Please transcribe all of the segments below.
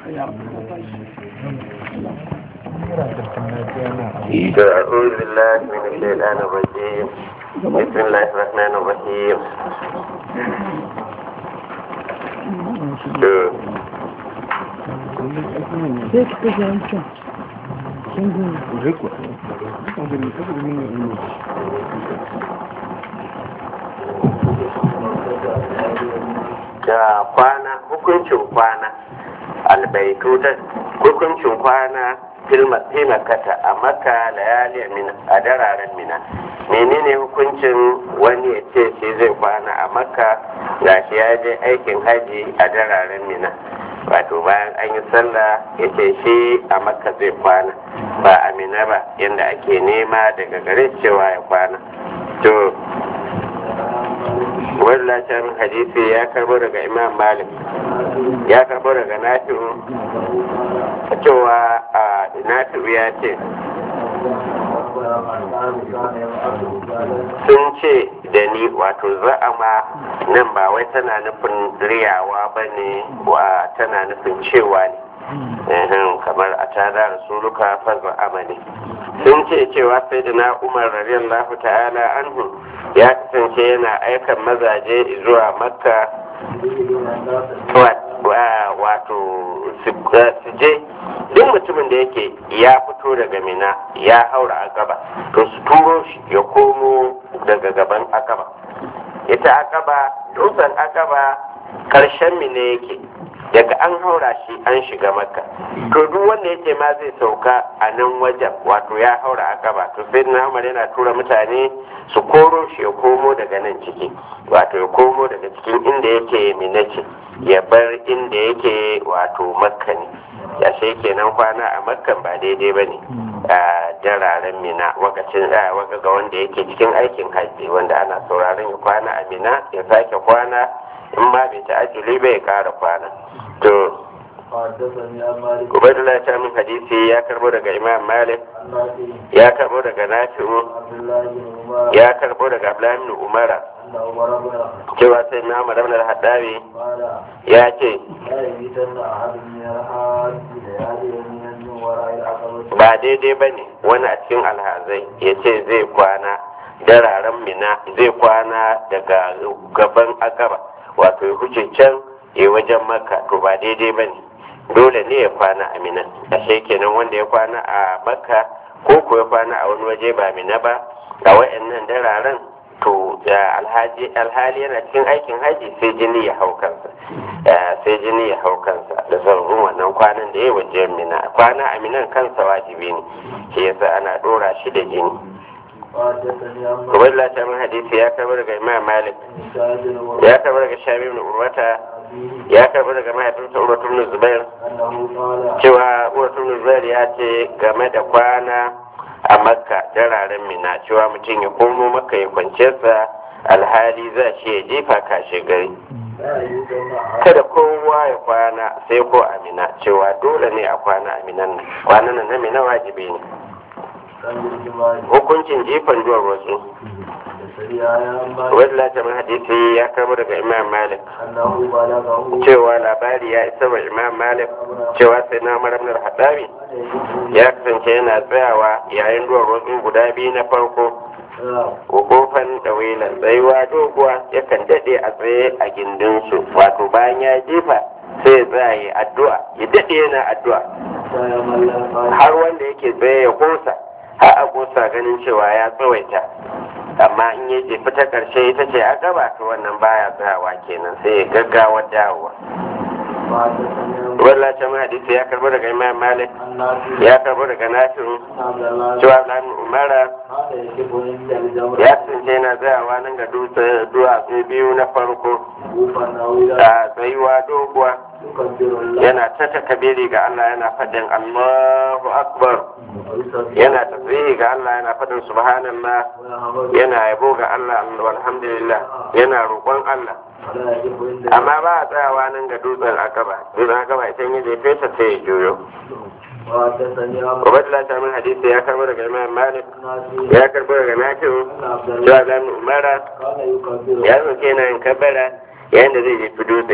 أعوذ بالله من الشيطان الرجيم بسم الله الرحمن الرحيم sai ka kashe wancan sun gudu da kwana hukuncin kwana albaitutan hukuncin kwana filmakata a maka layali mina a dararen mina menene hukuncin wani ya ce shi zai kwana a maka gashi ya je aikin haji a dararen mina wato bayan an yi sallah ya ce shi a maka zai kwana ba a mina ba yadda ake nema daga gare cewa ya kwana to wallacin hadisi ya karbo daga imam malik ya karbo daga nafi'u cewa a nafi'u ya ce sun ce da ni wato za'ama nan ba wai tana nufin riyawa ba ne wa tana nufin cewa ne kamar a tada rasuluka farko amali sun ce cewa sai da na umar radiyallahu ta'ala anhu ya kasance yana aikan mazaje zuwa makka wato su je duk mutumin da yake ya fito daga mina ya haura akaba to su turo shi ya komo daga gaban akaba ita akaba dutsen akaba karshen mina yake daga an haura shi an shiga makka to duk wanda yake ma zai sauka a nan wajen wato ya haura akaba to sai na umar yana tura mutane su koro shi ya komo daga nan ciki wato ya komo daga cikin inda yake mina ce ya bar inda yake wato makka ne ya sai kenan kwana a makkan ba daidai ba ne a jararen mina wakacin waka ga wanda yake cikin aikin hajji wanda ana sauraron ya kwana a mina ya sake kwana in ma bai ta ajili bai kara kwana to Ubaidullah ta min hadisi ya karbo daga Imam Malik ya karbo daga Nafi'u ya karbo daga Abdullahi ibn Umara cewa sai na Umar ibn al-Haddawi ya ce ba daidai ba ne wani a cikin alhazai ya ce zai kwana dararen mina zai kwana daga gaban akaba wato ya huce can ya wajen maka to ba daidai ba ne dole ne ya kwana a mina ashe kenan wanda ya kwana a makka ko ko ya kwana a wani waje ba mina ba a wayannan dararen to alhali yana cikin aikin haji sai jini ya hau kansa sai jini ya hau kansa da zarurun wannan kwanan da ya waje mina kwana a minan kansa wajibi ne shi yasa ana dora shi da jini Ubaidullah ta min hadisi ya karbar daga Imam Malik ya karbar daga Shabi ibn Urwata ya karbi daga mahaifinsa Urwatu ibn Zubair cewa Urwatu ibn Zubair ya ce game da kwana a Makka dararen Mina cewa mutum ya komo Makka ya kwance sa alhali za shi ya jefa kashe gari kada kowa ya kwana sai ko a Mina cewa dole ne a kwana a Minan kwanan na Mina wajibi ne hukuncin jifan duwar wasu wadda ta hadisi ya kama daga imam malik cewa labari ya isa wa imam malik cewa sai na maramnar haɗari ya kasance yana tsayawa yayin duwar wasu guda biyu na farko kofan ɗawilan tsayuwa doguwa yakan daɗe a tsaye a gindinsu wato bayan ya jefa sai ya tsaya ya addu'a ya daɗe yana addu'a har wanda yake tsaye ya kosa har a kosa ganin cewa ya tsawaita amma in ya jefi ta ƙarshe ita ce a gaba ta wannan baya tsayawa kenan sai ya gaggawa dawowa wallah ta mai hadisi ya karbo daga imam malik ya karbo daga nasiru cewa dan umara ya tsince yana tsayawa nan ga duwatsu biyu na farko a tsayuwa doguwa yana ta takabiri ga Allah yana faɗin Allahu Akbar yana tasbihi ga Allah yana faɗin subhanallah yana yabo ga Allah alhamdulillah yana roƙon Allah amma ba a tsayawa nan ga dutsen akaba dutsen akaba ita yi zai fesa sai ya juyo Ubaidullah ta min hadisi ya karbo daga Imam Malik ya karbo daga Nafi'u cewa Ibn Umara ya zoke na yin kabbara yayin da zai jefi dutse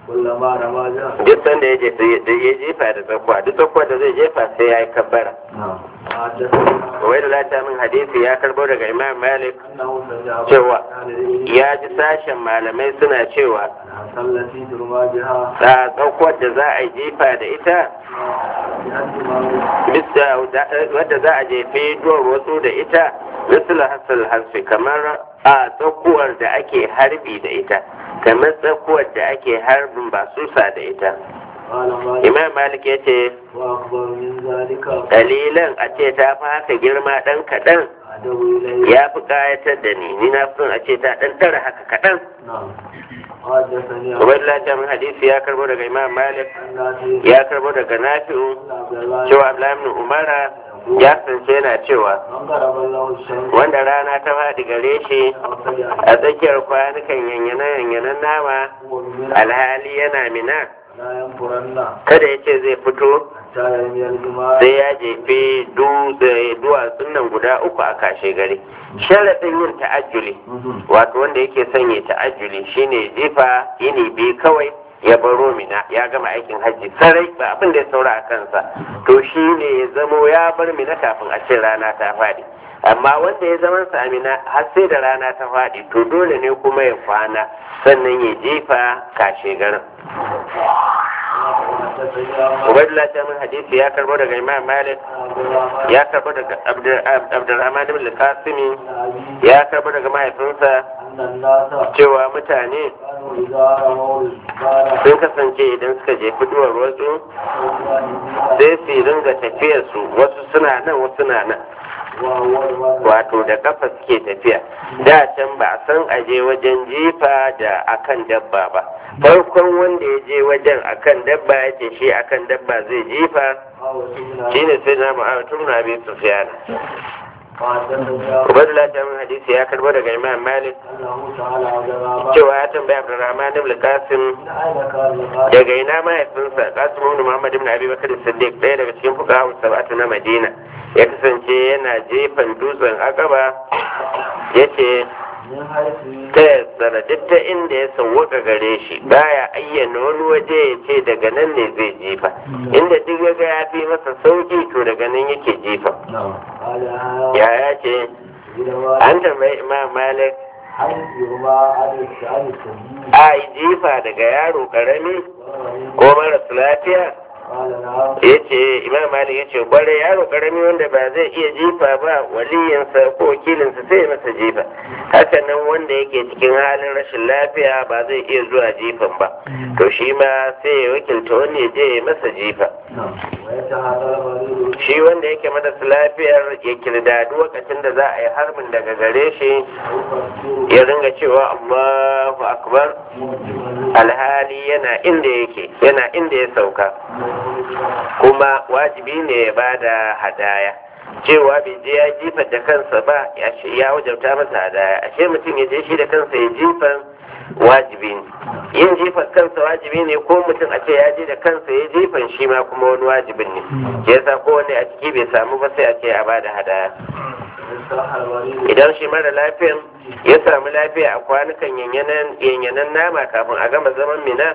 كلما رمى جاء duk sanda ya jefa ya jefa da tsakuwa duk tsakuwa da zai jefa sai ya yi kabbara نعم حدثني wai da lata min hadisi ya karbo daga imam malik أنه سمع cewa أهل العلم ya ji sashen malamai suna cewa أنها التي ترمى بها a tsakuwar da za a yi jefa da ita بأن ما bisa wadda za a jefe duwar wasu da ita misal hasal hasfi kamar a tsakuwar da ake harbi da ita kamar tsakuwar da ake harbin basusa da ita قال مالك imam malik ya ce وأكبر من ذلك dalilan a ce ta fi haka girma ɗan kaɗan أدعو إليه ya fi ƙayatar da ni ni na fi son a ce ta ɗan tara haka kaɗan نعم حدثني عن ubaidullah ta min hadisi ya karbo daga imam malik نافع ya karbo daga nafi'u عن عبد الله cewa abdullahi ibn umara ya kasance yana cewa من ضرب الله الشمس wanda rana ta faɗi gare shi أو سجع a tsakiyar kwanukan yanyanan nama هو بمنى alhali yana mina لا ينفرن kada ya ce zai fito حتى يرمي الجمار sai ya jefe dutse- duwatsun nan guda uku a kashe gari sharaɗin yin ta'ajjuli wato wanda yake son ya ta'ajjuli shine jefa yini biyu kawai ya baro mina ya gama aikin hajji sarai ba abin da ya saura a kansa to shine ya zamo ya bar mina kafin a ce rana ta faɗi amma wanda ya zama sa mina har sai da rana ta faɗi to dole ne kuma ya kwana sannan ya jefa kashe garin Ubaidullah ta min hadisi ya karbo daga Imam Malik ya karbo daga Abdur- Abdurrahman ibn al-Qasimi ya karbo daga mahaifinsa أن الناس cewa mutane كانوا إذا رموا الجبال sun kasance idan suka jefi duwar wasu sai su ringa tafiyar su wasu suna nan wasu na nan wato da kafa suke tafiya da can ba a san aje wajen jifa da akan dabba ba farkon wanda ya je wajen akan dabba ya ce shi akan dabba zai jifa shine sai na mu'awatun na abi sufiyana Ubaidullah ta min hadisi ya karbo daga Imam Malik cewa ya tambaya Abdurrahman ibn Qasim daga ina mahaifinsa Qasim ibn Muhammad ibn Abi Bakr Siddiq ɗaya daga cikin fuqaha sab'atu na Madina ya kasance yana jefan dutsen Aqaba yace ta yassara duk ta inda ya sauwaka gare shi baya ayyana wani waje ya ce daga nan ne zai jefa inda duk ya ga ya fi masa sauki to daga nan yake jefa yaya ce an tambayi imam malik a yi jifa daga yaro karami ko maras lafiya ya ce imam malik ya ce kwarai yaro karami wanda ba zai iya jifa ba waliyinsa ko wakilinsa sai ya masa jifa haka nan wanda yake cikin halin rashin lafiya ba zai iya zuwa jifan ba to shi ma sai ya wakilta wani ya je ya masa jifa shi wanda yake marasa lafiyar ya kirdadu lokacin da za a yi harbin daga gare shi ya ringa cewa allahu akbar alhali yana inda yake yana inda ya sauka kuma wajibi ne ya ba da hadaya cewa bai je ya jifa da kansa ba ya wajabta masa hadaya ashe mutum ya je shi da kansa ya jifan wajibi ne yin jifan kansa wajibi ne ko mutum a ce ya je da kansa ya jifan shi ma kuma wani wajibin ne ke yasa kowane a ciki bai samu ba sai a ce a bada hadaya idan shi mara lafiyan ya samu lafiya a kwanukan yanyanan nama kafin a gama zaman mina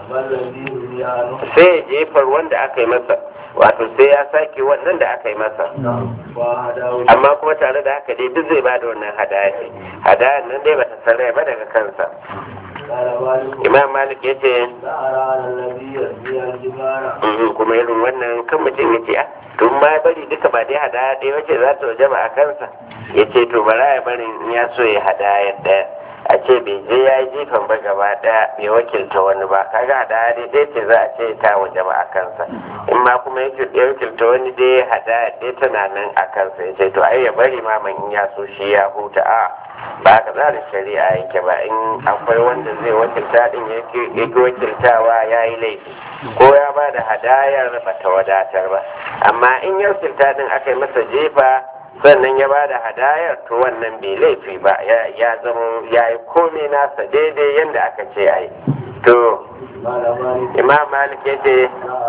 sai ya jefar wanda aka yi masa wato sai ya sake wannan da aka yi masa amma kuma tare da haka dai duk zai bada wannan hadaya ce hadaya nan dai bata sarai ba daga kansa imam malik ya ce kuma irin wannan kan mutum ya ce tun ma bari duka ba dai hadaya ɗaya wace za ta waje ba a kansa ya ce to bara ya bari in ya so ya hadaya ɗaya a ce bai je ya yi jifan ba gaba ɗaya bai wakilta wani ba kaga hadaya dai ɗaya ce za a ce ta waje ba a kansa in ma kuma ya wakilta wani dai hadaya ɗaya tana nan a kansa ya ce to ai ya bari ma man in ya so shi ya huta a ba ka za da shari'a yake ba in akwai wanda zai wakilta din yake wakiltawa ya yi laifi ko ya ba da hadayar ba ta wadatar ba amma in ya wakilta din aka yi masa jefa sannan ya ba da hadayar to wannan bai laifi ba ya zama ya yi komai nasa daidai yadda aka ce a yi to imam malik ya ce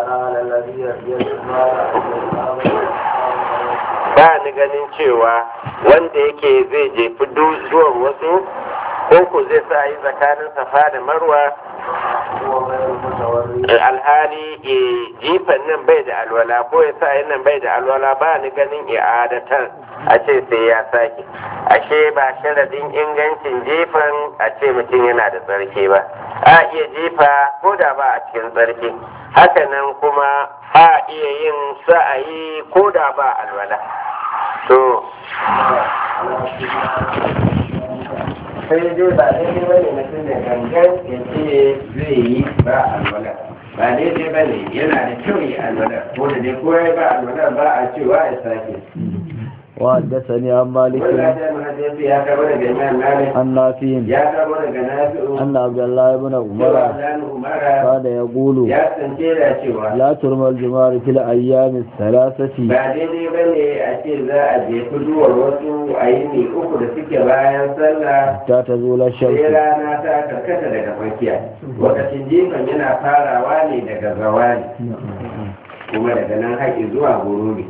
ba ni ganin cewa wanda yake zai jefi zuwan wasu ko ku zai sa yi tsakanin safa da marwa وهو غير متورط alhali eh, jifan nan bai da alwala ko ya sa nan bai da alwala ba ni ganin i'adatar a ce sai ya sake ashe ba sharadin ingancin jifan a ce mutum yana da tsarki ba a iya jifa ko da ba a cikin tsarki hakanan kuma a iya yin sa'ayi ko da ba alwala to sai dai ba daidai bane mutum da gangan ya ce zai yi ba alwala ba daidai bane yana da kyau ya alwala ko da dai ko ya ba alwala ba a cewa ya sake وحدثني عن مالك wannan da mahaifi ya kama daga imam malik عن نافع ya kama daga nafi'u أن عبد الله بن cewa عمر dan umara كان يقول ya sance da cewa لا ترمى الجمار في الأيام الثلاثة ba daidai bane a ce za a je kuduwar wasu a yi ne uku da suke bayan sallah حتى تزول sai الشمس rana ta karkata daga tsakiya lokacin jifan yana farawa ne daga zawali kuma daga nan haƙi zuwa gurubi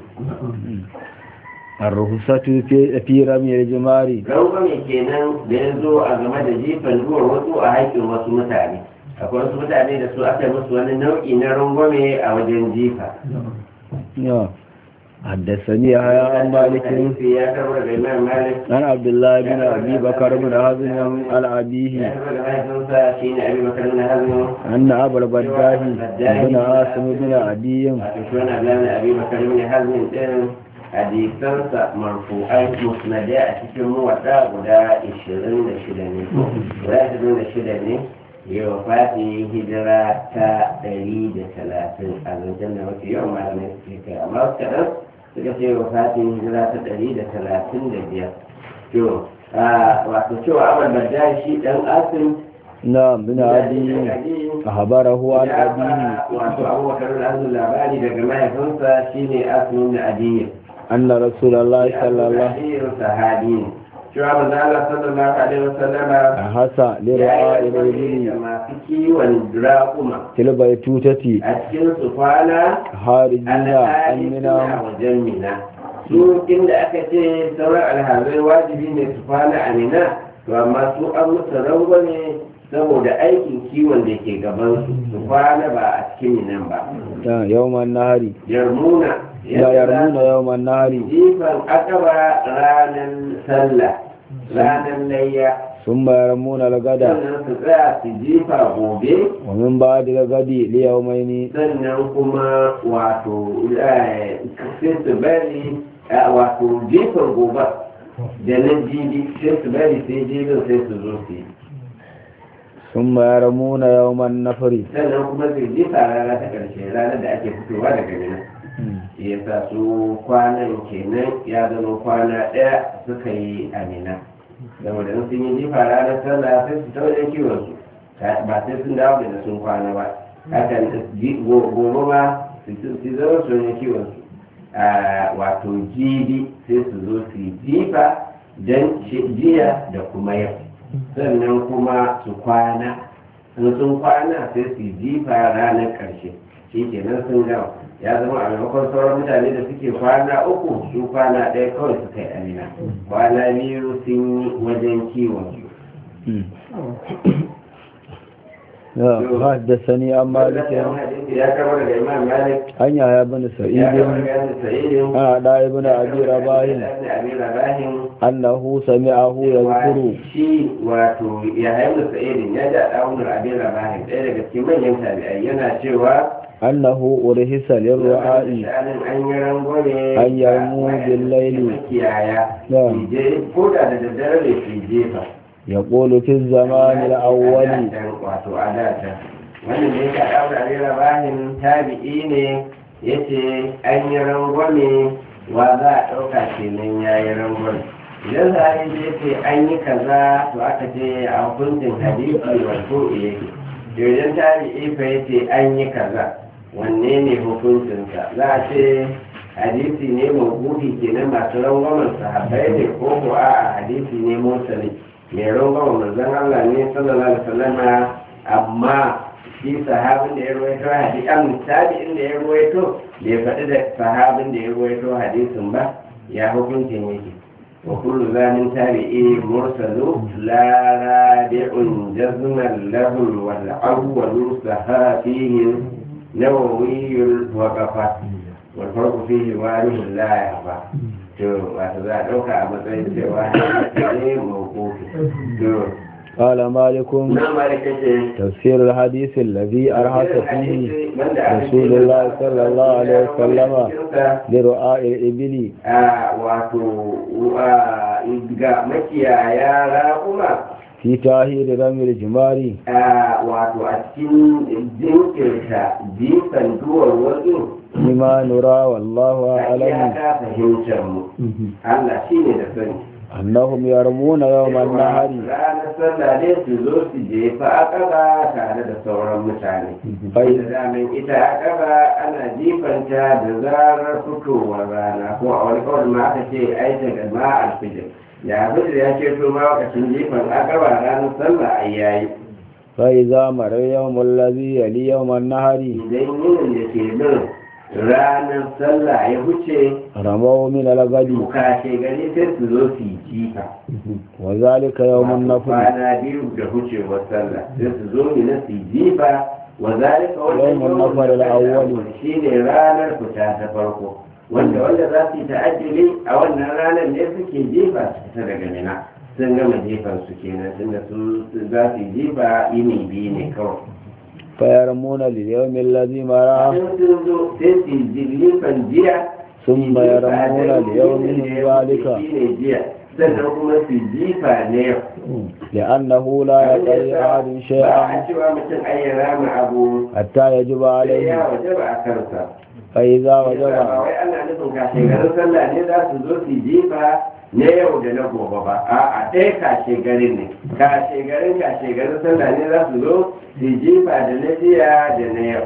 الرخصة في في رمي الجمار rangwame kenan da ya zo a game da jifan zuwa wasu a haƙin wasu mutane akwai wasu mutane da su aka yi musu wani nau'i na rangwame a wajen jifa نعم. حدثني يحيى عن مالك hadisi ya karbar da imam malik عن عبد الله بن أبي بكر بن حزم عن ya أبيه karbar da mahaifinsa shi ne abi bakar na hazin أن أبا البداه بن عاصم بن عدي wato shi wani abdullahi abi bakar na hazin ɗin hadisansa marfu'ai musnadai a cikin muwaɗa guda 26 ne guda 26 ne yau fati hijira ta 130 a zancen da mafi yawan malamai suke kai amma wasu kaɗan suka ce wa fati hijira ta 135 to wato cewa abin da shi ɗan asin نعم بن عدي أخبره عن أبيه wato abubakar da azun labari daga mahaifinsa shine asmin na adiyya أن رسول الله صلى الله Aliyu sahabi ne. Cewa manzo Allah sallallahu alaihi wasallama أحس ya لرعاء yi da الرجل masu kiwon raƙuma في البيتوتة a cikin su kwana خارجين alhali suna أمنا wajen mina. Su inda aka ce sauran alhazai wajibi ne su kwana a mina, to amma su an musu rangwame saboda aikin kiwon da ke gabansu su kwana ba a cikin minan ba. يوم النهر Yarmuna. لا يرمون يوم النهر jifan akaba ranar sallah ranar layya ثم يرمون الغد sannan su tsaya su jifa gobe ومن بعد الغد ليومين sannan kuma wato eh, sai su bari eh, wato jifan gobe da na jibi sai su bari sai jibin sai su zo su yi ثم يرمون يوم النفر sannan kuma su jifa rana ta ƙarshe ranar da ake fitowa daga mina shi ya sa su kwanan kenan ya zama kwana ɗaya suka yi amina saboda in sun yi jifa ranar sallah sai su ta wajen kiwon su ba sai sun dawo da sun kwana ba hakan ji- go- gobe ma su su zama su wajen kiwon su a wato jibi sai su zo su yi jifa don jiya da kuma yau sannan kuma su kwana in sun kwana sai su yi jifa ranar ƙarshe shi kenan sun gama ya zama a maimakon sauran mutane da suke kwana uku su kwana ɗaya kawai suka yi amina kwana biyu sun yi wajen kiwon su حدثني عن مالك ya kama daga imam malik عن يحيى بن ya سعيد kama daga sa'idin عن عداء بن أبي رباح abi rabahin أنه سمعه يذكر shi wato ya haimu sa'idin ya ji a ɗaunar abin rabahin ɗaya daga cikin manyan tabi'ai yana cewa أنه أرهس للرعاء sha'anin an yi rangwame أن يرموا بالليل makiyaya نعم ko da da daddare ne su jefa يقول في الزمان الأول wato a data wannan ne ka ɗaura abin rabahin tabi'i ne ya ce an yi rangwame wa za a ɗauka kenan ya yi rangwame idan sahabi ya ce an yi kaza to aka ce a hukuncin hadisi wato yake idan tabi'i fa ya ce an yi kaza wanne ne hukuncinsa za a ce hadisi ne mawuhi kenan masu rangwamen sahabbai ne ko ko a hadisi ne mursali mai rangwamen manzon Allah ne sallallahu alaihi wasallam amma shi sahabin da ya ruwaito hadisi an tabi'in da ya ruwaito bai faɗi da sahabin da ya ruwaito hadisin ba ya hukuncin yake وكل ذا من تابعي مرسل لا رادع جزما لهم والأول سها فيه نووي الوقفة والفرق فيه وارث لا يخفى to wato za a ɗauka a matsayin cewa ne mawukufi to قال مالك na malika ce تفسير الحديث الذي أرهق فيه رسول الله صلى الله عليه وسلم لرعاء الإبل a wato a, ga makiyaya raƙuma في تاهير رمي الجمار a, wato a cikin jinkirta jifan duwar wasu لما نرى والله a أعلم iyaka fahimtar mu Allah shi ne da sani أنهم يرمون يوم النهر ranar sallah ne su zo su jefa akaba tare da sauran mutane bai da damin ita akaba ana jifanta da zarar fitowar rana ko a wani kawai ma aka ce ai daga ma alfijir ya alfijir ya ce to ma lokacin jifan akaba ranar sallah ai yayi فإذا مر يوم الذي يلي يوم النهر idan yinin da ke bin ranar sallah ya huce رموا من الغد kashe gari sai su zo su yi jifa وذلك يوم النفر kwana biyu da hucewar sallah sai su zo ne na su jifa wa zalika Yawmun nafar al-awwal. shine ranar fita ta farko wanda wanda za su yi ta'ajjuli a wannan ranar ne suke jifa su fita daga mina sun gama jifan su kenan tunda su za su yi jifa yini biyu ne kawai فيرمون لليوم الذي مراه sun sun zo sai su yi jifan jiya ثم يرمون ليوم ذلك shine jiya sannan kuma su jifa ne yau لأنه لا يقضي أحد ba a شيئا cewa mutum ayyana ma abu حتى يجب sai ya عليه wajaba a kansa فإذا ba وجب wai ana nufin kashe garin sallah ne za su zo su jifa na yau da na gobe ba a ɗaya kashe garin ne kashe garin kashe garin sallah ne za su zo su jifa da na jiya da na yau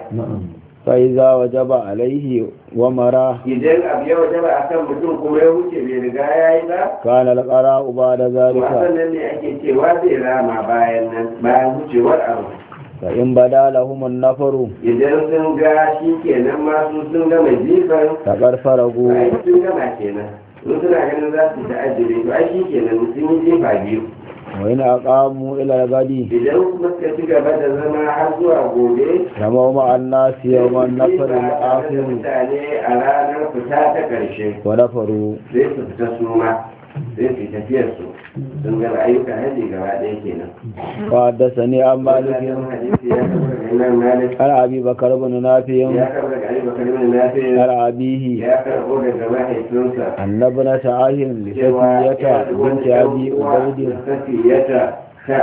فإذا وجب عليه ومراه idan abu ya wajaba a kan mutum kuma ya wuce bai riga ya yi ba كان القراء بعد ذلك wasan nan ne ake cewa zai rama bayan nan bayan wucewar abu فإن بدا لهم النفر idan sun ga shi kenan masu sun gama jifan فقد فرغوا ai sun gama kenan sun suna ganin za su ta'ajjire to ai shi kenan sun yi jefa biyu وإن أقاموا إلى الغد idan kuma suka ci gaba da zama har zuwa gobe رموا مع الناس يوم النفر da الآخر mutane a ranar fita ta ƙarshe ونفروا sai su fita su ma sai su tafiyar su sun gaba ayyukan haji gaba ɗaya kenan وحدثني عن مالك Wannan hadisi ya karɓa daga Imam Malik عن أبي بكر بن نافع ya karɓa daga Ali Bakar bin Nafi عن أبيه ya karɓo daga mahaifinsa أن ابنة عاهر لسفية بنت أبي عبيد safiyata ta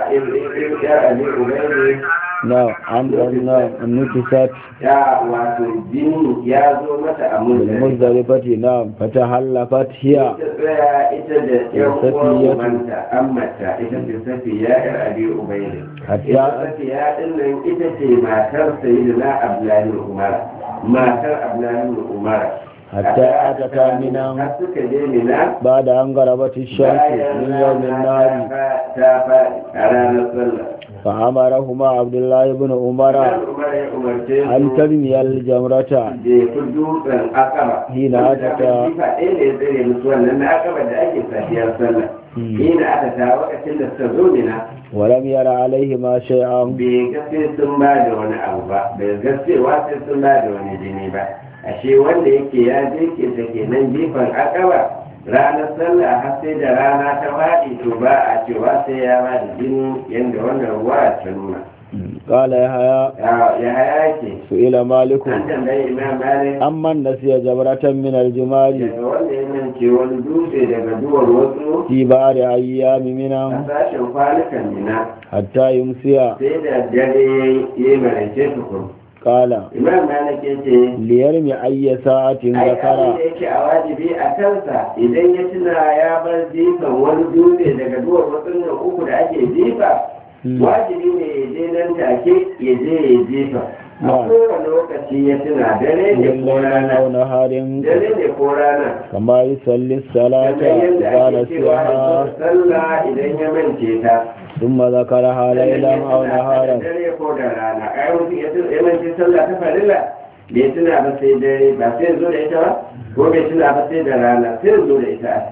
ya abi ubaidi نعم عن أن نكست ya wato jini ya zo mata a mulki بالمزدلفة نعم فتحلفت هي ita tsaya ita da yan uwan Safiyatu. ubanta ammata ita ce safiya yar abi ubaidi Hatta- ita safiya din nan ita ce matar sayyidina abdullahi bin umar matar abdullahi bin umar حتى أتتا منا har suka je mina بعد أن غربت الشمس من يوم النهار ta faɗi a ranar sallah فأمرهما عبد الله بن عمر Umar ya umarce su أن ترمي الجمرة jefi dutsen akaba Hina Wanda aka ta- jifa ɗaya ne ya tsere musu wannan na akaba da ake safiyar sallah Hmm. hina aka ta lokacin da suka zo mina ولم ير عليهما شيئا bai ga sai sun ba da wani abu ba bai ga cewa sai sun ba da wani jini ba ashe wanda yake ya je ke ta kenan jifan akaba ranar sallah har sai da rana ta faɗi to ba a cewa sai ya ba da jini yadda wannan ruwa ta nuna قال يحيى Ya- ya haya ke سئل مالك an tambayi imam malik أمن نسي جمرة من الجمال daga wanda ya mance wani dutse daga duwar wasu في بعض أيام a منا sashen kwanukan nina حتى يمسي sai da dare ya yi maraice tukun قال imam malik ya ce ليرمي أي ساعة ai abin ذكر da yake a wajibi a kansa idan ya tuna ya bar jifan wani dutse daga duwar wasu nan uku da ake jifa Hmm. wajibi ne ya je nan take ya je ya jifa a Na'am. kowane lokaci ya tuna dare ne من ko ليل rana أو نهار dare ne ko rana كما يصلي الصلاة kamar yadda إذا ake cewa نسيها sallah idan ya mance ta ثم ذكرها ليلا أو نهارا dare ko da rana ai mutum ya tuna ya mance sallah ta farilla bai tuna ba sai dare ba sai zo da ita ba ko bai tuna ba sai da rana sai zo da ita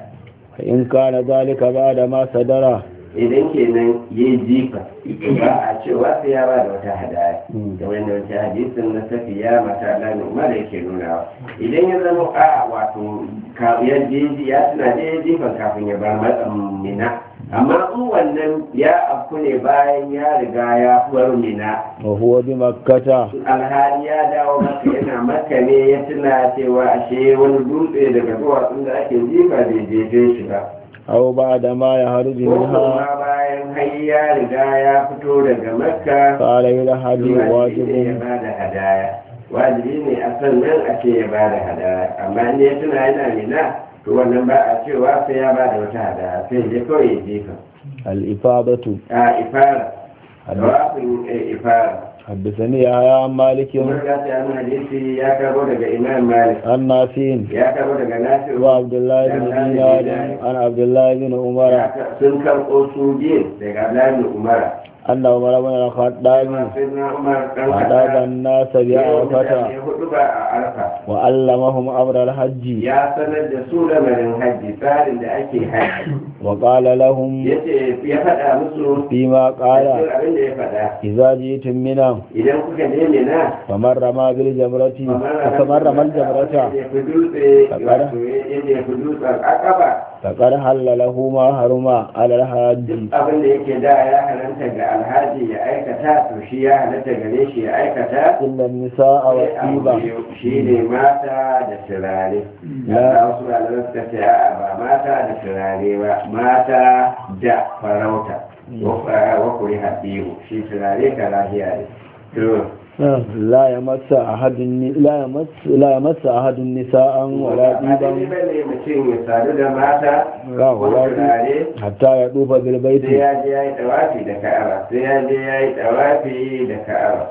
فإن كان ذلك بعد ما صدر idan kenan ya yi jifa ba a cewa sai ya ba da wata hadaya Mm. da wanda wata hadisin na safiya mata alamin umar yake nunawa idan ya zama a wato ka- ya je ya tuna da ya jifan kafin ya bar matsan mina amma in wannan ya afku ne bayan ya riga ya bar mina وهو بمكة alhali ya dawo maka yana maka ne ya tuna cewa ashe wani dutse daga duwatsun da ake jifa bai jefe shi ba أو بعد ما يخرج ko منها kuma bayan har ya riga ya fito daga makka فعليه الحج wajibi ne ya واجب ba da hadaya wajibi ne a sannan a ce ya ba da hadaya amma in ya tuna yana nina to wannan ba a cewa sai ya ba da wata hadaya sai ya kawai ya jefa الإفاضة a ifara tawafin eh, ifara حدثني يحيى عن مالك kuma ga ta mun hadisi ya karo daga imam malik عن نافع ya karo daga nafi'u وعبد الله بن دينار عن عبد الله بن عمر Ya ka- sun karɓo su biyu daga Abdullahi Umar. أن عمر بن الخطاب Sayyidina Umar ɗan أداب الناس بعرفة ya hudu ba a Arfa. وعلمهم أمر الحج Ya sanar da su lamarin hajji tsarin da ake hajji. وقال لهم Ya ce ya faɗa musu فيما cikin قال abin da ya faɗa. إذا جئتم منا Idan kuka je Mina, فمن رمى بالجمرة فمن رمى الجمرة ya fi dutse Faƙara. wato yadda ya fi dutsen akaba فقد حل له ما حرم على الحاج duk abin da yake da ya halatta ga alhaji ya aikata to shi ya halatta gare shi ya aikata إلا النساء والطيبة shi ne mata da turare ya wasu malamai suka ce a ba mata da turare ba mata da farauta wa kuri haɗihu shi turare ka lahiya ne to لا يمس أحد الن- لا يمس لا يمس أحد النساء ولا ba daidai طيبا ba ne mutum ya sadu da mata لا ko ولا turare حتى يطوف sai بالبيت ya je ya yi tawafi da ka'aba sai ya je ya yi tawafi da ka'aba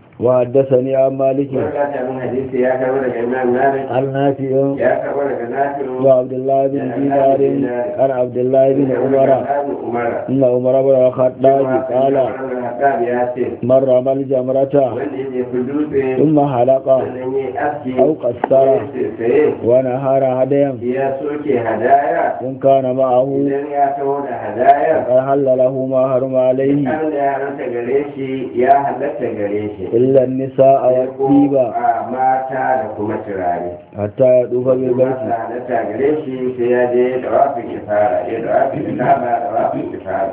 وحدثني عن مالك wanda ta min hadisi ya karbo daga imam malik عن نافع ya karbo daga nafi'u وعبد الله بن دينار عن عبد الله بن عمر umar إن عمر بن الخطاب قال Haddad ya ce من رمى الجمرة wanda ya fi dutse ثم حلق sannan ya aski أو قصر sai ونهار هديا ya soke hadaya إن كان معه idan ya taho da hadaya فقد حل له ما حرم عليه an da ya halatta gare shi ya halatta gare shi إلا النساء Sai ko والطيبة a mata da kuma turare حتى يطوف kuma بالبيت ta halatta gare shi sai ya je da wafin ifara ya da wafin ifara da wafin ifara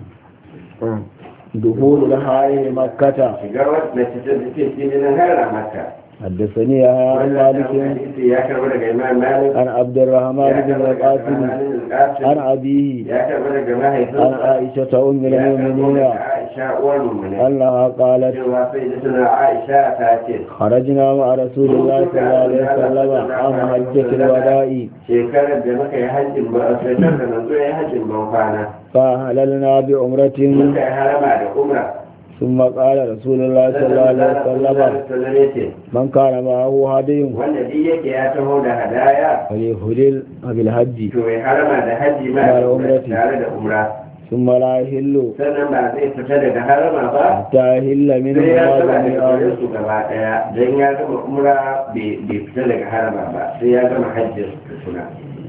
دخول الحائل مكة shiga wata mace ta take cikin hara maka حدثني يحيى عن مالك hadisi ya karbo daga imam malik عن عبد الرحمن ya بن karbo daga القاسم Imam عن أبيه ya karbo daga عن mahaifinsa عائشة أم ya karbo المؤمنين daga aisha uwar mummune أنها قالت cewa sai da suna aisha ta ce خرجنا مع رسول الله صلى الله عليه وسلم عام حجة الوداع shekarar da muka yi hajjin ba a shekarar da manzo ya yi hajjin ban kwana فأهللنا بعمرة muka yi harama da umra ثم قال رسول الله صلى الله عليه وسلم sallallahu ya ce من كان معه هدي wanda duk yake ya taho da hadaya فليهلل بالحج to ya harama da hajji ma Tare da umra umrati. tare da umra ثم لا يهل sannan ba zai fita daga harama ba حتى يهل منه sai ya ما gama da جميعا gare su gaba daya don ya gama umra bai bai fita daga harama ba sai ya gama hajjin suna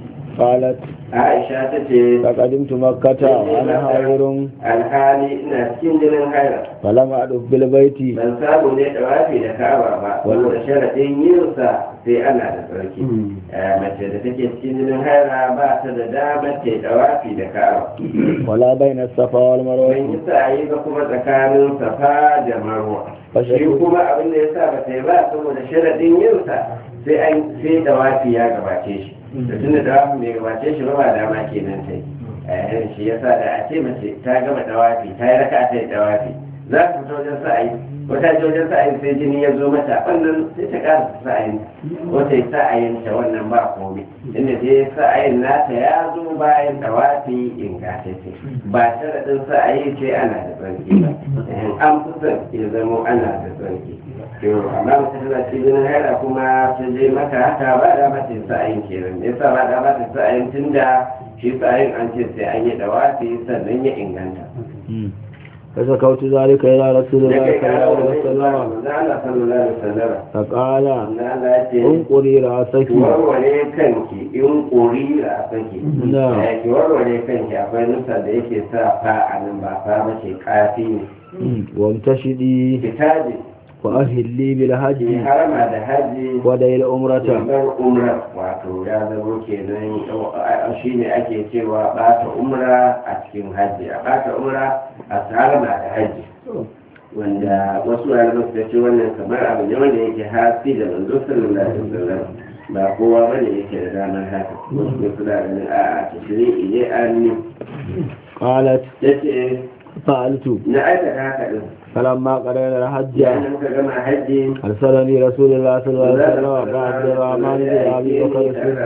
قالت aisha ta ce فقدمت مكة وأنا حائر alhali ina cikin jinin haira فلم أدف بالبيت ban samu ne da wafi da ka'aba ba wanda sharaɗin yinsa sai ana da tsarki Eh, mace da take cikin jinin haira ba ta da damar ta da wafi da ka'aba ولا بين الصفا ban والمروة yi sa'ayi ba kuma tsakanin safa da marwa shi kuma abin da ya sa ba ta yi ba saboda sharaɗin yinsa sai an sai da wafi ya gabace shi da tun da wafi bai gabace shi ba ba dama kenan ta yi Eh, shi ya sa da a ce mace ta gama dawafi ta yi raka ta yi dawafi za ta fita wajen sa'ayi wata je wajen sa'ayi sai jini ya zo mata wannan sai ta ƙara sa'ayin wata yi sa'ayin ta wannan ba komai inda dai sa'ayin nata ya zo bayan dawafi ingantacce ba sharaɗin sa'ayi ce ana da tsarki ba Eh, an fi son ya zamo ana da tsarki to amma mace tana cikin haira kuma ta je maka haka ba da mata sa'ayin kenan me yasa ba da mata sa'ayin tunda shi sa'ayin an ce sai an yi dawafi sannan ya inganta فشكوت ذلك إلى رسول الله Nake صلى kara الله wa عليه manzo وسلم Allah sallallahu alaihi wasallam فقال manzo Allah ya ce انقري رأسك ki warware kanki in ƙuri a saki Na'am. Eh, ki warware kanki akwai nusa da yake sa fa a nan ba fa ba ce kafi ne وامتشدي ki taji وأهلي ki بالحج harama da haji ودي الأمرة bar umra wato ya zama kenan shi ne ake cewa bata umra a cikin hajji a bata umra a harama da haji wanda wasu malaman suka ce wannan kamar abu ne wanda yake hafi da manzo sallallahu alaihi wasallam ba kowa bane yake da damar haka wasu ne suna ganin a a tashri'i ne an ni قالت yace فعلت na aikata haka din فلما قرأنا الحج yayin muka gama hajji أرسلني رسول الله صلى الله عليه وسلم وعبد الرحمن بن أبي بكر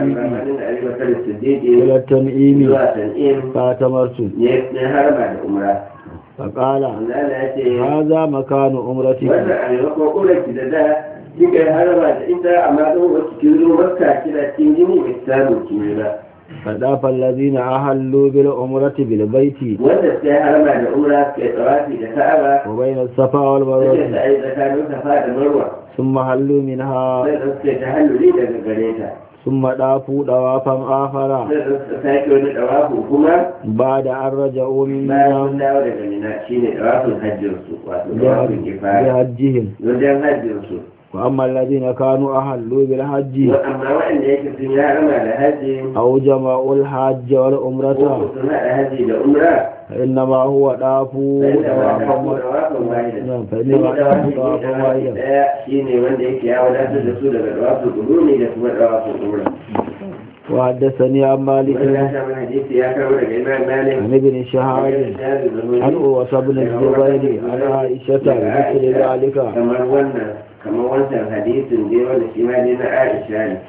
الصديق إلى التنعيم zuwa tan'im فاعتمرت ne harba da umra فقال Allah ya ce هذا مكان أمرتك wannan a maimakon ƙurarki da da kika yi haraba da ita amma ɗan wasu kin zo makka kina cikin jini bai samu kini ba فداف الذين أهلوا بالعمرة بالبيت wanda suka yi haraba da umra suka yi tsawafi da ka'aba وبين الصفا suke والمروة ta yi tsakanin safa da marwa ثم hallوا منها sai da suke ta halluli daga gare ta ثم دافوا دوافا آخر sai da suka sake wani ɗawafu kuma بعد أن رجعوا من bayan sun dawo daga mina shine ɗawafin hajjinsu wato ɗawafin kifaya بحجهم wajen hajjinsu وأما الذين كانوا أهلوا بالحج amma waɗanda yake sun yi harama da hajji أو جمعوا الحج ko والعمرة sun haɗa hajji da umra فإنما هو دافوا دوافا نعم فإنما دافوا دوافا واحدا daya shine wanda yake ya wadatar da su daga dawafin guduni da kuma dawafin umra وحدثني عن مالك wanda ya samu hadisi ya kawo daga imam malik عن ابن شهاب عن أوس بن الزبير عن عائشة بمثل ذلك kamar wannan kamar wancan hadisin dai wanda shi ma ne na aisha ne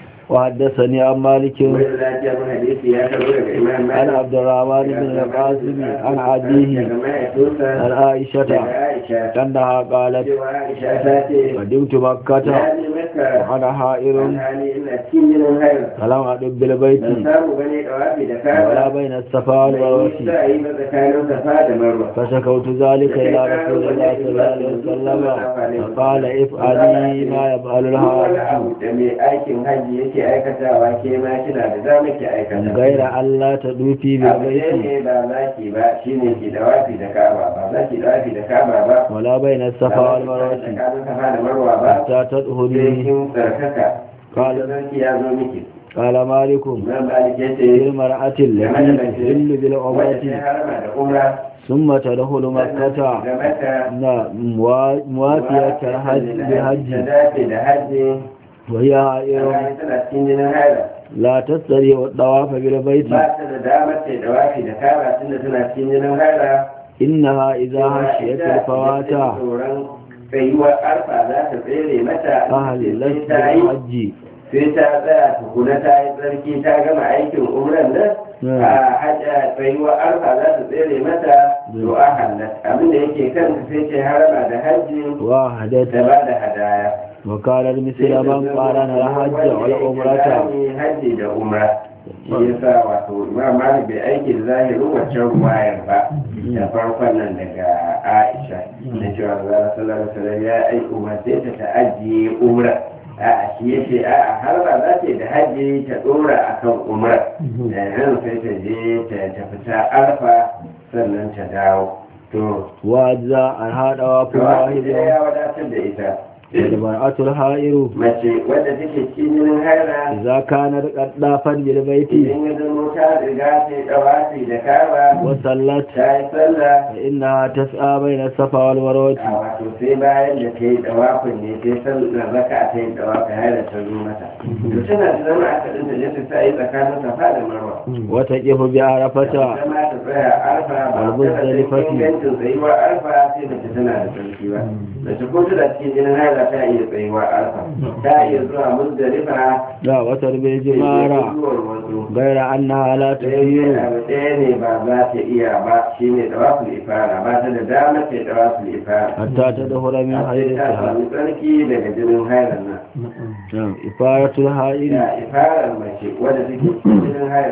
وحدثني عن مالك wanda ya samu hadisi ya kawo daga imam عن malik عبد الرحمن بن القاسم عن أبيه daga mahaifinsa عن عائشة daga aisha أنها قالت cewa aisha ta ce قدمت مكة ya je maka وأنا حائر alhali ina cikin jinin haila فلم أدب بالبيت ban samu bane dawafi da ولا kaba بين الصفا والمروة za a yi ba tsakanin safa da marwa فشكوت ذلك إلى رسول الله صلى الله عليه وسلم فقال افعلي ما يفعل wani الحاج abu da mai aikin hajji yake aikatawa ke ma kina da za ki aikata غير أن لا تدوفي abu ne بالبيت ne ba za ki ba shine ki dawafi da kaba ba za ki dawafi da kaba ba ولا بين الصفا ba والمروة tsakanin safa da marwa ba حتى sai تطهري kin tsarkaka قال sarki ya zo miki قال مالك Imam Malik ya ce للمرأة التي تحل wanda بالعمرة ta harama da umra ثم تدخل مكة da mata نعم، موا- موافية الحج ta بالحج dace da hajji وهي حائر alhali tana cikin jinin haila لا تستطيع الطواف بالبيت ba ta da damar ta da wafi da kaba tunda tana cikin jinin haila إنها إذا خشيت الفوات tsoron tsayuwar arfa za ta tsere mata أهلت ta yi بالحج sai ta tsaya tukuna ta yi tsarki ta gama aikin umran nan Hmm. a hajja tsayuwar arfa za ta tsere mata to a hallat abinda yake kan sai ce harama da hajji وحدت da ba da hadaya وقال مثل من قارن الحج والعمرة hajji da umra shi yasa wato imam malik bai aiki da zahirin waccan ruwayar ba da farkon nan daga aisha da cewa zara sallallahu alaihi wasallam ya aiki umarce ta ta ajiye umra a shi ya ce a har ba za ta yi da hajji ta dora akan umra da yanzu sai ta je ta ta fita arfa sannan ta dawo to وأجزاء هذا to واحد ya wadatar da ita والمرأة الحائر mace wadda take cikin jinin haila إذا كانت قد طافت بالبيت idan ya zama ta riga ta yi dawafi da kaba وصلت ta yi sallah فإنها تسعى بين الصفا والمروة a wato sai bayan da ta yi dawafin ne sai sallar raka ta yi dawafi har da ta zo mata to tana da zama a kadin ta je ta sa yi tsakanin safa da marwa وتقف بعرفة zama ta tsaya arfa ba tana da Al-Muzdalifati. ingancin tsayuwar arfa sai mace tana da sarki ba mace ko tana cikin jinin haila ta iya tsayuwar arfa ta iya zuwa muzdalifa لا وتربي الجمارة zuwar wasu غير أنها لا sai تسير abu ɗaya ne ba za ta iya ba shi ne dawafin ifara ba ta da damar ta yi dawafin ifara حتى تدخل من sai ta حيرتها samu tsarki daga jinin hairar nan نعم إفارة الحائر ya ifarar mace wadda take cikin jinin hairar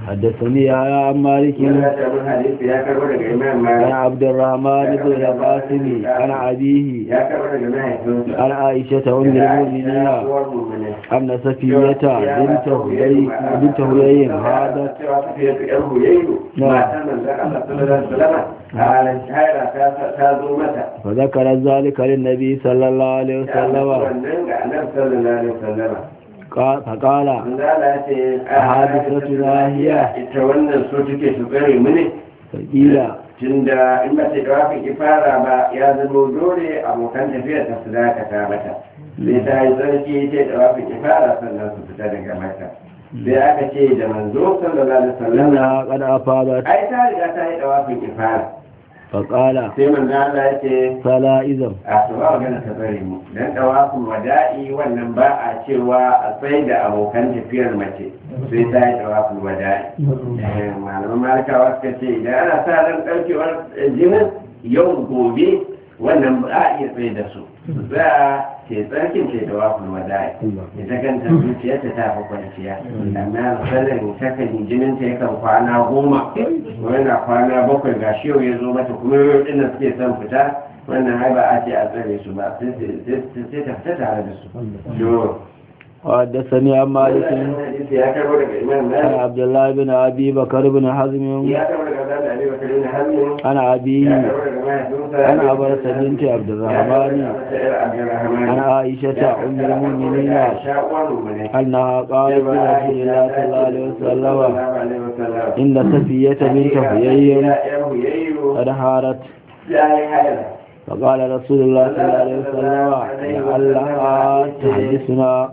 حدثني يا عن مالك ya tabi hadisi ya karbo daga imam عن malik عبد الرحمن بن القاسم عن أبيه ya karbo daga mahaifinsa عن عائشة أم المؤمنين uwar mummune أن صفية بنت هيي بنت هيي هادت cewa tafiya ta yar huyayyu Na. matan manzon Allah sallallahu alaihi wasallam a halin shahara ta ta zo mata فذكر ذلك للنبي صلى الله عليه ta zo وسلم wannan ga annabi sallallahu alaihi wasallam قال- فقال manzala ce a أحادثتنا هي ita wannan so take su tsare mu ne فقيل tunda in ba ta dawafin ifara ba ya zama dole abokan tafiyar ta su dakata mata sai ta yi tsarki ta yi dawafin ifara sannan su fita daga mata sai aka ce da manzo sallallahu alaihi wasallam إنها قد أفاضت ai ta riga ta yi dawafin ifara فقال sai manzo Allah ya ce فلا إذن a to ba magana ta tsare mu dan dawafin wada'i wannan ba a cewa a tsaye da abokan tafiyar mace sai ta yi dawafin wada'i Eh, malaman malikawa suka ce idan ana sa ran ɗaukewar jinin yau gobe wannan ba a iya tsaye da su za a ce tsarkin ce da wafin wada'i ita kanta zuciyarta ta fi kwanciya amma sanin takan jinin ta yakan kwana goma ko yana kwana bakwai ga shi yau ya zo mata kuma yau ɗin da suke son fita wannan ai ba a ce a tsare su ba sai sai ta fita tare da su to وحدثني عن مالك hadisi ya karbo daga imam عن malik عبد الله بن أبي بكر بن حزم ya karbo daga zan da ali bakari na hazmi عن ya أبيه karbo daga mahaifinsa عن عبرة بنت عبد الرحمن عن عائشة أم المؤمنين أنها قالت لرسول الله صلى الله عليه وسلم إن صفية بنت حيي قد حارت فقال رسول الله صلى الله عليه وسلم لعلها تحدثنا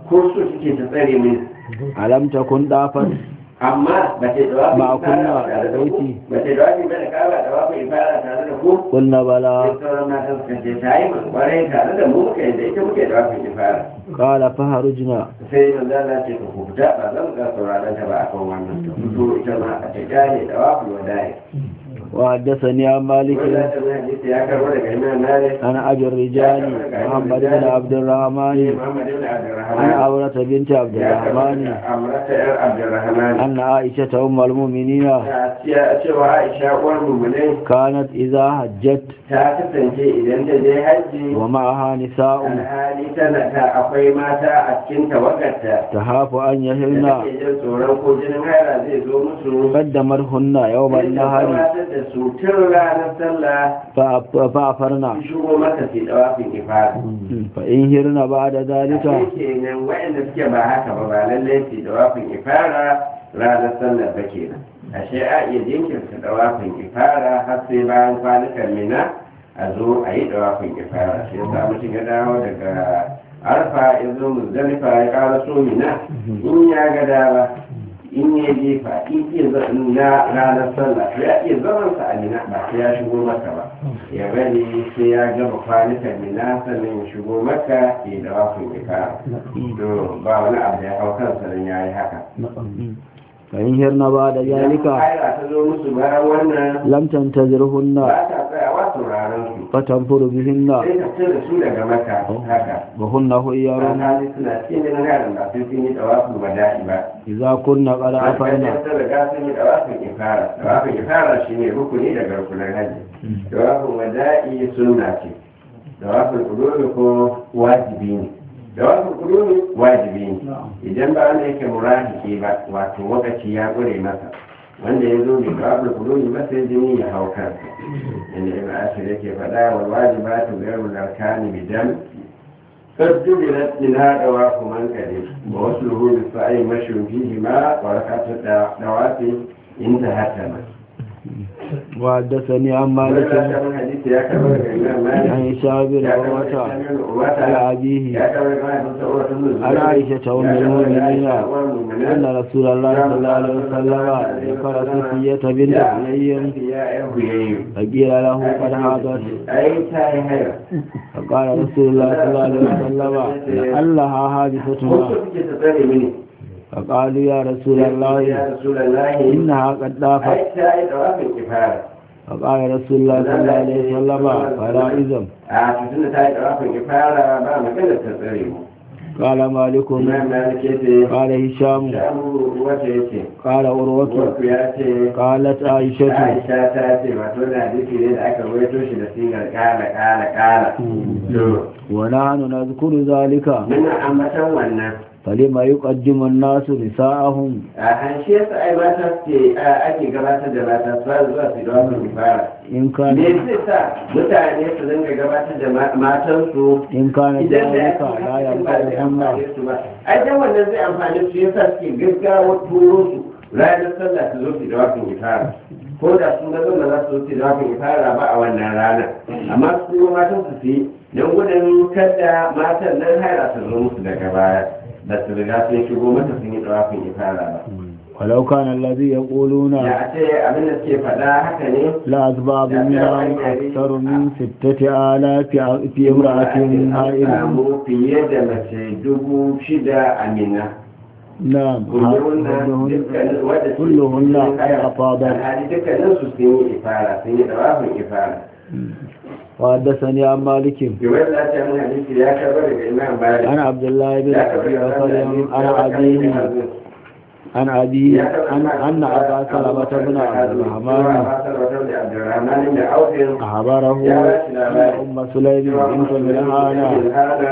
ألم تكن ضافت amma ba ce da Ma kunna da baiti. ba ce da wafi ba da kaba da wafi ibada tare da ku قلنا بلى sai sauran matan suka ce ta yi man kwarai tare da mu muka yadda ita muke da wafi ibada قال فهرجنا sai manzo Allah ce ku fita ba zan ga sauraron ta ba akan wannan ta fito ita ma a ta gane da wafi wadai وحدثني عن مالك wanda ta mai hadisi ya karbo daga Imam Malik عن أبي الرجال محمد بن عبد الرحمن Muhammad ibn عن Abdurrahman عورة بنت عبد ya karbo الرحمن daga Amrata yar Abdurrahman أن عائشة أم المؤمنين ta cewa Aisha uwar mummunai كانت إذا حجت ta kasance idan ta je hajji ومعها نساء alhali tana ta akwai mata a cikin tawagarta تخاف أن da يهلن take jin tsoron ko jinin haira zai zo musu قدمتهن يوم sai ta النهر gabatar da su tun ranar sallah فأف- فأفرن su shigo mata su dawafin ifara فإن هرن بعد ذلك sai kenan waɗanda suke ba haka ba ba lallai su dawafin ifara ranar sallar ba kenan ashe a iya jinkirta dawafin ifara har sai bayan kwanukan mina a zo a yi dawafin ifara shi yasa mutum ya dawo daga arfa ya zo muzdalifa ya ƙara so mina in ya ga dama in ya jefa in iya za- na ranar sallah ya iya zaman sa a mina ba sai ya shigo maka ba ya bari sai ya gama kwanukan mina sannan ya shigo maka ya dawafin ifara to ba wani abu da ya hau kansa don ya yi haka فإن هرن بعد ذلك Haira ta zo musu bayan wannan لم تنتظرهن ba ta tsayawa sauraron su فتنفر بهن sai ta fita da su daga maka haka وهن خيار Mata suna cikin jinin harin ba sai sun yi dawafin wada'i ba إذا كن قد Mata أفرن ta riga sun yi dawafin ifara dawafin ifara shine rukuni daga rukunin hajji dawafin wada'i sunna ce dawafin kudumi ko wajibi ne dawafin kudumi wajibi ne idan ba wanda yake murahiki ba wato wakaci ya gure masa wanda ya zo bai dawafin kudumi ba sai jini ya hau kansa inda ibn ashir yake faɗa wal wajibatu ghayru al-arkani bidan قد جبلت منها دواف من كذب ووصله بالسعي مشي فيهما وركعة الدواب انتهت تمام وحدثني عن مالك من حديث يا كبر الإمام مالك عن هشام بن يا كبر عروة الإمام على عروة أبيه يا كبر الإمام عروة بن الزبير عن عائشة أم يا كبر المؤمنين عائشة أم المؤمنين أن رسول الله صلى الله عليه وسلم ذكر صفية بنت حيي يا أبي فقيل له قد حاضت أي تاي هيرا فقال رسول الله صلى الله عليه وسلم لعلها حادثتنا Wasu suke tsare mini فقالوا يا رسول الله ya Rasulullahi إنها قد ضافت ai ta yi dawafin kifara فقال رسول الله صلى الله عليه وسلم فلا إذن a tutun da ta yi dawafin kifara ba magana ta tsare mu قال مالك imam malik yace قال هشام shamu wata yace قال عروة wasu ya ce قالت عائشة Aisha ta ce wato da hadisi ne da aka rawaito shi da sigar kala kala kala to ونحن نذكر ذلك muna ambatan wannan فلما يقدم الناس نساءهم a hanshe su ai mata ce ake gabatar da mata su fara zuwa su da wannan fara إن كان me zai sa mutane su dinga gabatar da ma- matansu إن كان idan da ذلك ya لا ba zai ينفعهن amfane su ba ai dan wannan zai amfane su yasa suke gaggawa turo su ranar sallah su zo su da wakin ifara ko da sun ga zama za su zo su da wakin ifara ba a wannan ranar amma su kuma matan su su yi don gudun kada matan nan haira su zo musu daga baya da su riga sun shigo mata sun yi da wakin ifara ba ولو كان الذي يقولون da a ce abin da suke faɗa haka ne لا أسباب منهم أكثر من ستة آلاف في امرأة هائلة samu fiye da mace dubu shida a mina نعم كلهن كلهن كلهن قد أفاضت alhali dukkanin su sun yi ifara sun yi dawafin ifara وحدثني عن مالك yiwuwar da ta mun hadisi ya karba daga imam bari عن عبد الله بن ya أبي karba بكر عن أبيه عن أبي أن أن أبا سلمة بن عبد الرحمن abdurrahman da aufin أخبره أن أم سليم بنت ملحانة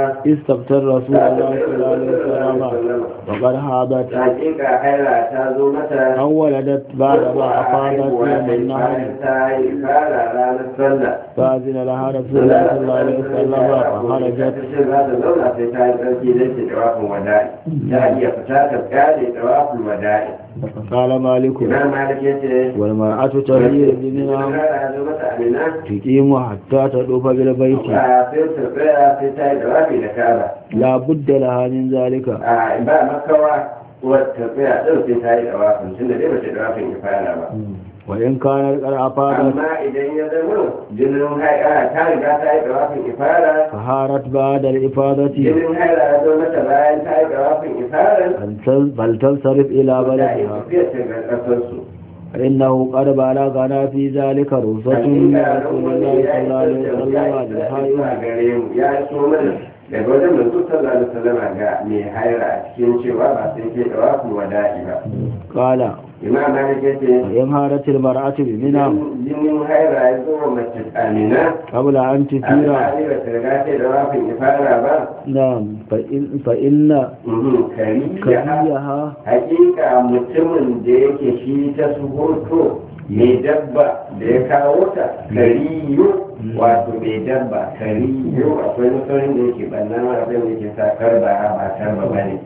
استبتر رسول الله صلى الله عليه وسلم وقد هابت hakika haila ta zo mata أو ولدت بعد ما أفاضت يوم النهر ta yi fara ranar sallah فأذن لها رسول الله صلى الله عليه وسلم فخرجت ce za ta zauna sai ta yi tsarki don ta dawafin wada'i ta iya fita ta kare dawafin wada'i قال مالك imam malik ya ce والمرأة تهير بمنى ya zo mata amina تقيم حتى تطوف بالبيت a sai ta tsaya sai ta yi dawafi da kaba لا بد لها من ذلك a ba makawa wata tsaya ɗin sai ta yi dawafin tunda dai bace dawafin ya fara ba وإن كانت قد أفاضت amma idan ya zama jinin haila ta riga ta yi dawafin ifara فهارت بعد الإفاضة jinin haila ya zo mata bayan ta yi dawafin ifara فلتل- فلتنصرف إلى da بلدها tafiyar ta ga ƙasarsu فإنه قد بلغنا في ذلك رخصة من رسول الله صلى الله عليه وسلم للحائض ya so mana daga wajen manzo sallallahu alaihi wasallam ga mai haira a cikin cewa ba sai ke dawa ku wada'i ba قال imam malik yace وإن هارت المرأة بمنى jinin haira ya zo wa mace amina قبل أن تثير alhali ba ta riga ta dawa kun ifara ba نعم فإن, فإن Mhm, kariya كريها hakika mutumin da yake shi ta suhoto mai dabba da ya kawo ta kariyo wato mai dabba kariyo akwai mutumin da yake bannan abin da yake sa karba ba karba ba ne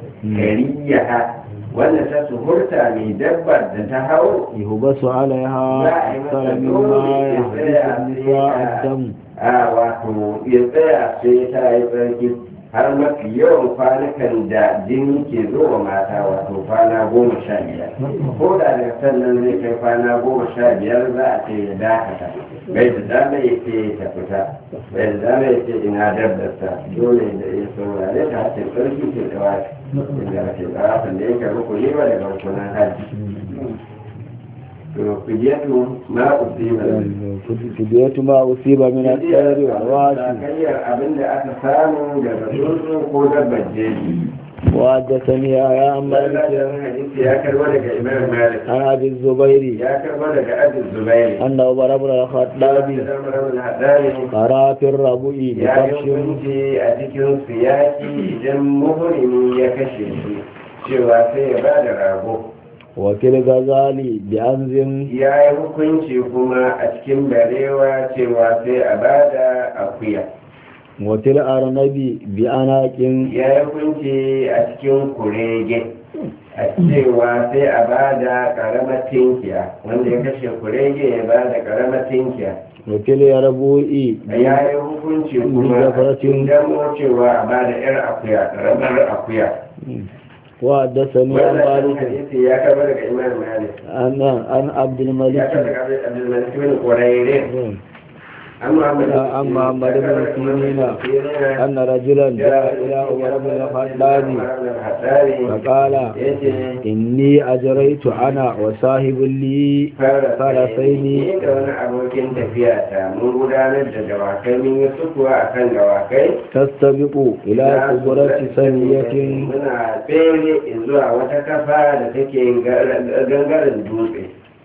kariya wanda ta suhurta mai dabba da ta hau يهبس عليها za a yi أكثر masa مما dole ya يحدث tsaya النساء sai الدم a wato ya tsaya sai ta yi tsarki har mafi yawan kwanukan da jini ke zo wa mata wato kwana goma sha biyar ko da daga sannan zai kai kwana goma sha biyar za a ce ya dakata bai da dama ya ce ta fita bai da dama ya ce ina dabbarsa dole da ya saurare ta hace tsarki ke da wasu inda ake tsarafin da yake rukuni ba daga rukunan hajji to kujiyatu ma usiba فدية ما أصيب من الطير والواشي Sakayyar abin da aka samu daga tsuntsu ko dabbar jeji. وحدثني يا عن مالك Wannan hadisi ya karbo daga Imam Malik. عن أبي الزبير Ya karbo daga Abu Zubair. أن عمر بن الخطاب Haddani قرأ في الربوع ya yi بكبش hukunci a cikin siyaki idan muhrimi ya kashe shi cewa sai ya bada rago. وفي الغزال بأنز Ya yi hukunci kuma a cikin barewa cewa sai a bada akuya. وفي الأرنب بأناق ya yi kunci a cikin kurege a cewa sai a ba da karamar tinkiya wanda ya kashe kurege ya ba da karamar tinkiya وفي اليربوع ya yi hukunci kuma a cikin damo cewa a ba da yar akuya karamar akuya وحدثني عن wannan مالك hadisi ya kaba daga imam malik عن عن عبد ya الملك kaba daga abdulmalik bin qurayre عن محمد عن محمد بن سيرين أن رجلا جاء إلى عمر بن الخطاب فقال إني أجريت أنا وصاحب لي فرسين da wani abokin tafiya ta mun gudanar da dawakai mun yi sukuwa a kan dawakai تستبق إلى قبرة سنية muna tsere zuwa wata kafa da take gangaren dutse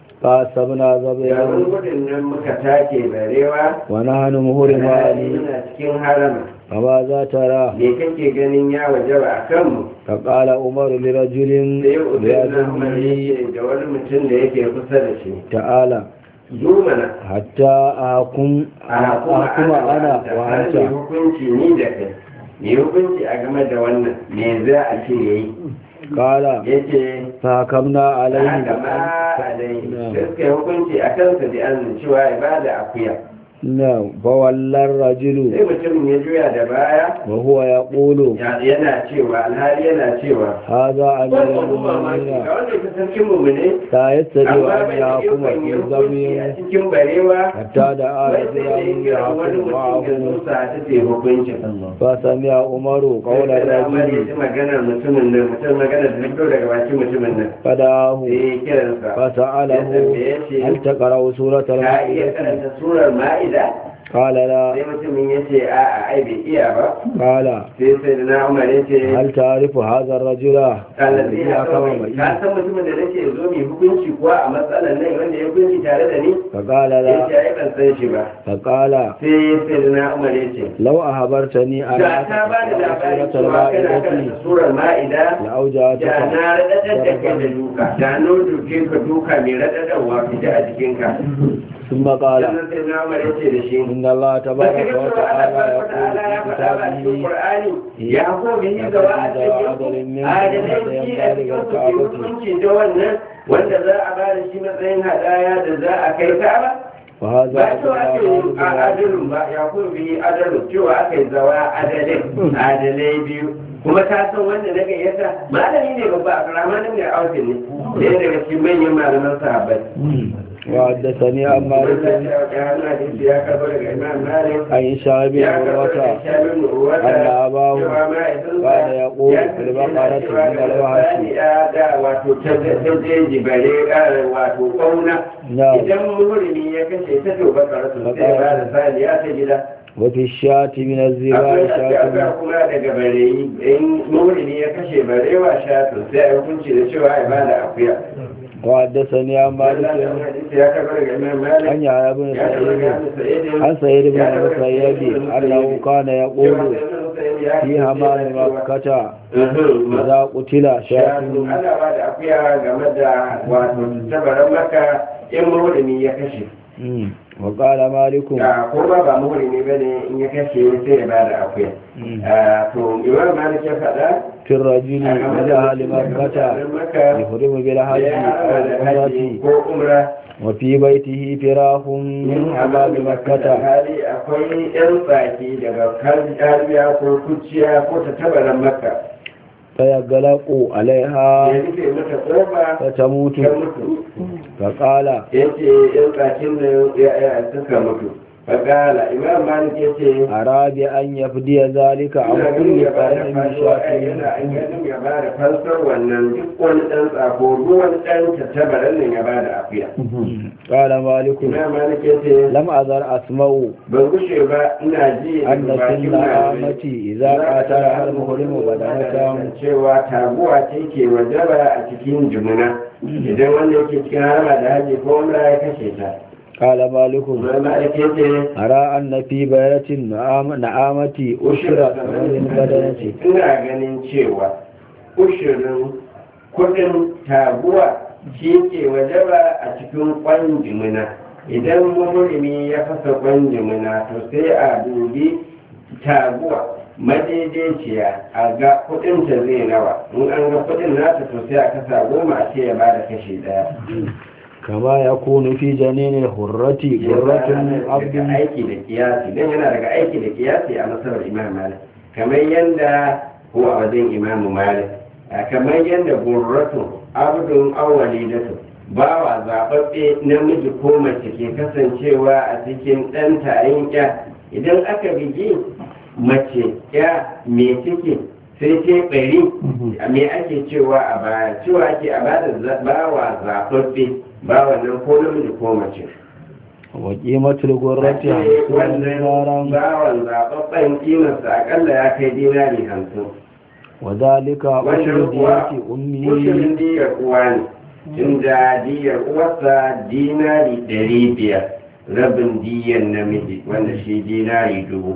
فأصبنا yayin ظبيا gudun nan muka take barewa ونحن مهرمان muna cikin harama فماذا ترى me kake ganin ya wajaba a kanmu فقال عمر لرجل sai ubaidullah umar بيده yake da wani mutum da yake kusa da shi تعالى zo mana حتى أحكم أحكم أنا mai وأنت hukunci ni da kai mai hukunci a game da wannan me za a ce yayi قال yace فحكمنا عليه haka ma alai da suka yi hukunci a kansa da an cewa ibada akuya نعم فولى الرجل sai mutumin ya juya da baya وهو يقول ya- yana cewa alhali yana cewa هذا أمير wannan kuma mamaki المؤمنين ga wanda ya sarkin mu ne لا يستطيع amma أن bai da يحكم ikon في yi hukunci a ذنب cikin barewa حتى دعا wai sai da رجلا ya kira wani يحكم mutum ya معه zo sa ta ce hukuncin فسمع عمر قول Sai da Umar ya الرجل ji maganar mutumin nan mutum maganar da fito daga bakin mutumin nan فدعاه sai ya kiransa ya فسأله tambaye shi هل تقرأ سورة ka iya المائدة karanta surar ma'ida قال لا sai mutumin ya ce a'a ai bai iya ba قال sai sai da na umar ya ce هل تعرف هذا الرجل kalazi الذي ya حكم kawai معي ka san mutumin da nake zo mai hukunci kuwa a matsalar nan wanda ya hukunci tare da ni فقال ya لا ce ai ban san shi ba فقال sai sai da na umar ya ce لو أخبرتني أن da ta ba da labarin سورة cewa kana المائدة karanta surar ma'ida لأوجعتك da na raɗaɗar da kai da duka da na duke ka duka mai raɗaɗarwa fita a jikinka ثم قال sannan sai na umar ya ce da shi إن الله Baka تبارك ga cewa وتعالى Allah يقول subhanahu في wa ta'ala ya faɗa a cikin Qur'ani كتابه ya ko bihi da wa a cikin adalai shi a cikin ku ke hukunci da wannan wanda za a ba da shi matsayin hadaya da za a kai Ka'aba وهذا ba cewa ake yi أدنى a adalun ba ya ko bihi adalun cewa aka yi zawa adalai adalai biyu kuma ka san wanda na gayyata malami ne babba a karamanin ne a aukin ne ɗaya daga cikin manyan malaman sahabbai وحدثني عن مالك ya karɓo daga imam malik عن هشام بن عروة أن أباه كان يقول في البقرة من الوحش نعم idan muhurimi ya kashe ta to bakara su sai ba da saniya ta gida وفي الشاة من الزباء akwai شاة shafi kuma daga bareyi in muhurimi ya kashe barewa shatu sai a hukunci da cewa ya bada akuya وحدثني عن Wannan مالك hadisi ya karɓo daga imam malik عن يحيى بن ya karɓo daga سعيد Ibn Sa'id عن سعيد بن المسيب أنه كان يقول في همام مكة إذا قتل شاة ana ba da akuya game da wato tabaran maka in muhurimi ya kashe مم. وقال مالك da ko ba ba muhurimi ba ne in ya kashe sai ya ba da akuya مم. Ah, to imam malik ya faɗa في الرجل من أهل مكة يحرم بالحج ya أو haɗa da العمرة haji ko umra وفي بيته فراخ من حمام مكة hali akwai yan tsaki daga kalbiya ko kuciya ko ta tabaran maka فيغلق عليها ya rufe mata kofa فتموت ta mutu فقال ya ce yan tsakin da ya suka mutu fagala imam malik ya ce أراد أن يفدي ذلك عن ina ganin كل ya ba da قرن fansar شاة yana an ganin ya ba da fansar wannan duk wani ɗan tsako duk wani ɗan tattabaran nan ya ba da afiya قال مالك imam malik ya ce لم أزل أسمع ban gushe ba ina ji أن daga bakin سن malamai. آمتي إذا قاتل المحرم بدنة cewa taguwa ce ke wajaba a cikin jumuna idan wanda yake cikin harama da haji ko umra ya kashe ta قال مالك imam malik ya ce أرى أن في بيرة نعام- نعامة أشرة من بدنة ina ganin cewa ushirin kudin taguwa shi ke wajaba a cikin kwan jimina idan muhurimi ya fasa kwan jimina to sai a dubi taguwa madaidaiciya a ga kudinta zai nawa in an ga kudin nata to sai a kasa goma a ce ya bada kashi daya كما يكون في جنين الحرة قرة daga عبد aiki da kiyasi don yana daga aiki da kiyasi a masarar imam malik kamar yadda ko a wajen imam malik a kamar yadda gurratu abdun awwalidatu bawa zaɓaɓɓe namiji ko mace ke kasancewa a cikin ɗan tayin ya idan aka bigi mace ya me take sai ce ɓari me ake cewa a baya cewa ake a bada bawa zaɓaɓɓe bawa nan ko namiji ko mace wa qimatul ghurrati Ake hamsin wannan dinaran bawan zaɓaɓɓen kimarsa akalla ya kai dinari hamsin wa dhalika wannan ushru kuwa diyati ummi ushirin diyar uwa ne inda diyar uwarsa dinari ɗari biyar rabin diyar namiji wanda shi dinari dubu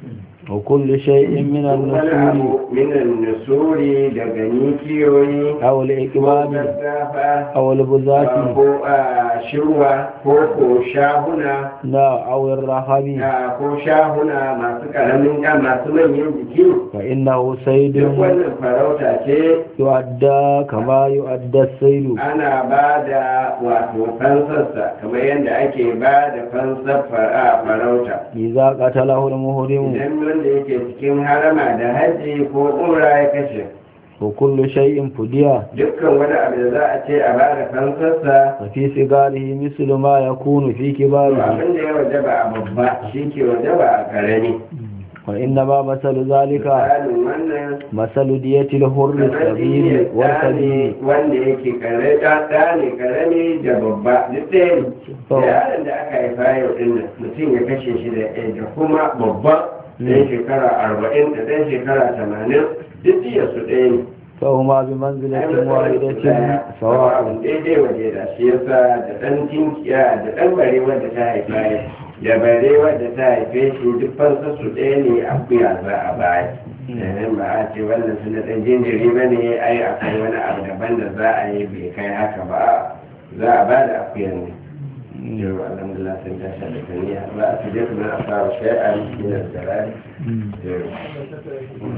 wa kullu shay'in min wani an-nusuri abu minan nusuri daga nikiyoyi aw ko al-iqbami gaggafa aw al-buzati ko a shirwa ko ko shahuna na aw ar-rahami a ko shahuna masu karamin ya masu manyan jiki fa innahu duk saydun wannan farauta ce yu'adda kama yu'adda as-saydu ana ba da wato fansarsa kamar yadda ake ba da fansar fara farauta idza qatalahu al-muhrimu idan wanda yake cikin harama da hajji ko umra ya kashe wa kullu shay'in fudiya dukkan wani abu da za a ce a ba da fansarsa fa fi sigarihi mislu ma yakunu fi to kibarihi abin da ya wajaba a babba shi ke wajaba a karami wa inna ma masalu zalika misalin wannan masalu diyati al-hurri kamar sabili shi wal ne kabiri wanda yake kare ɗa ne karami da babba duk ɗaya ne da yaron da aka haifa yau ɗin nan mutum ya kashe shi da ɗaya da kuma babba ɗan shekara arba'in da ɗan shekara tamanin duk jiya su ɗaya ne فهما بمنزلة واحدة سواء abin daidai waje da shi yasa da ɗan tinkiya da ɗan bare wadda ta haifa ya da bare wadda ta haife shi duk fansa su ɗaya ne akuya za a baya yayin ba a ce wannan su da ɗan jinjiri ba ne ai akwai wani abu daban da za a yi bai kai haka ba za a ba da akuyan ne yau alhamdulillah sun tashi da kaniya ba a fi jefa na a fara shai'a min al-zarari